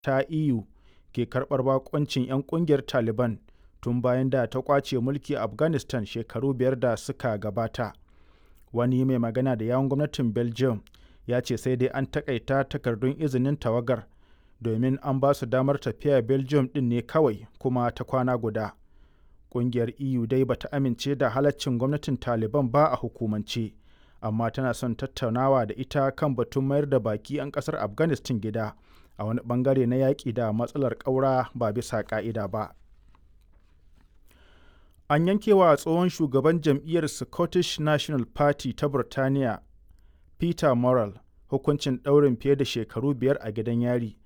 ta EU ke karɓar baƙuncin 'yan ƙungiyar Taliban tun bayan da ta ƙwace mulki a Afghanistan shekaru biyar da suka gabata. Wani mai magana da yawun gwamnatin Belgium ya ce sai dai an taƙaita takardun izinin tawagar domin an ba su damar tafiya Belgium ɗin ne kawai kuma ta kwana guda. Ƙungiyar EU dai bata amince da halaccin gwamnatin Taliban ba a hukumance, amma tana son tattaunawa da ita kan batun mayar da baki 'yan ƙasar Afghanistan gida a wani bangare na yaƙi da matsalar ƙaura ba bisa ƙa'ida ba. An yankewa tsohon shugaban jam'iyyar Scottish National Party ta Burtaniya, Peter Murrell, hukuncin ɗaurin fiye da shekaru biyar a gidan yari